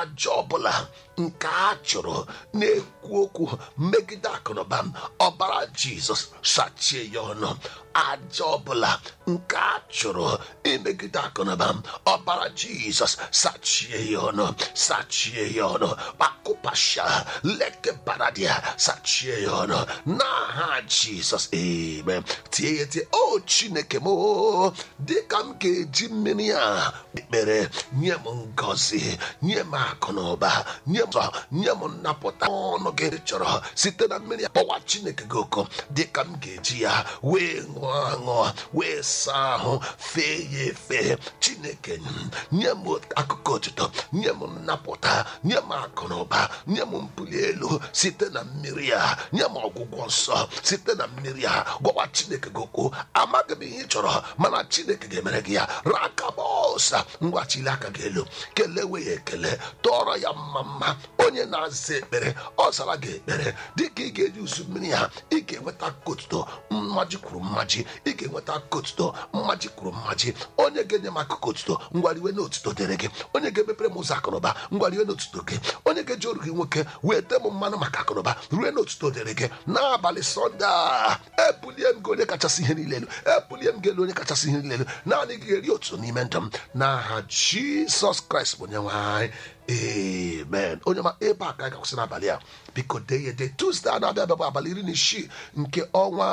aja ọbụla nke a chụrụ na-ekwu okwu megide akụnụba m ọbara jizọs sachie ya ọnụ aja ọbụla nke a chụrụ imegide akụnụba m ọbara jizọs sachie ya ọnụ sachie ya ọnụ kpakụpasha leke baradia sachie ya ọnụ n'aha jizọs amen tie ya tie o chineke m o, dịka m ga-eji mmiri a ekpere nye m ngọzi nye m akụ na ụba nye m ụzọ, nye m nnapụta ọnụ gị chọrọ site na mmiri a kpọwa chineke gị oko dịka m ga-eji ya wee ṅụọ aṅụ wee saa ahụ fee ya efe chineke m, nye m akụkọ otuto nye m nnapụta nye m akụ na ụba nye m mbuli elu site na mmiri a nye m ọgwụgwọ nsọ site na mmiri a gwawa chineke gị okwu amaghị m ihe ị chọrọ mana chineke ga-emere gị ya rakabọsa ngwachili aka gị elu kelewe ya ekele tọọrọ ya mma mma onye na-aza ekpere ọ zara gị ekpere dịka ị ga-eji usu mmiri ha ị ga-enweta kotuto mmaji kwuru mmaji ị ga-enweta kotuto mmaji kwuru mmaji onye ga-enye m akụkọ otuto ngwariwe na otuto dịrị gị onye ga-emepere m ụzọ akụnụba ngwariwe na otuto gị onye ga-eji oru gị nwoke wee tee m mmanụ maka akụnụba rue na otuto dịrị gị n'abalị sọnde a ebulie m gị onye kachasị ihe niile elu ebulie m gị elu onye kachasị ihe niile elu naanị gị ga-eri otuto n'ime ndụ m n'aha jizọs kraịst bụ onye nwe anyị amen onye ma ebe a ka anyị ga-akwụsị n'abalị a biko dee ya ede tuzdee a na-abịa abịa bụ abalị iri na isii nke ọnwa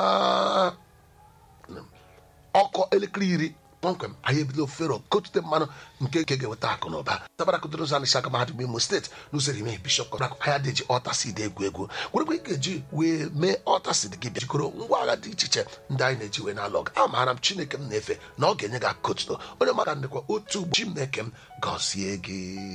ọkọ elekere iri kpọmkwem anyị ebido fero kotute mmanụ nke nke ga-eweta akụ na ụba tabara kụtụrụ ụzọ anịsị aka mahadum imo steeti n'ụzọ ime bishọp kọrak anya dị ji ọta sid egwu egwu werekwa ị ga-eji wee mee ọta sid gị bịa jikọrọ ngwa agha dị iche iche ndị anyị na-eji wee na-alọg amaara m chineke m na-efe na ọ ga-enye gị akụkọ otuto onye maka ndịkwa otu ji m na-eke m gọzie gị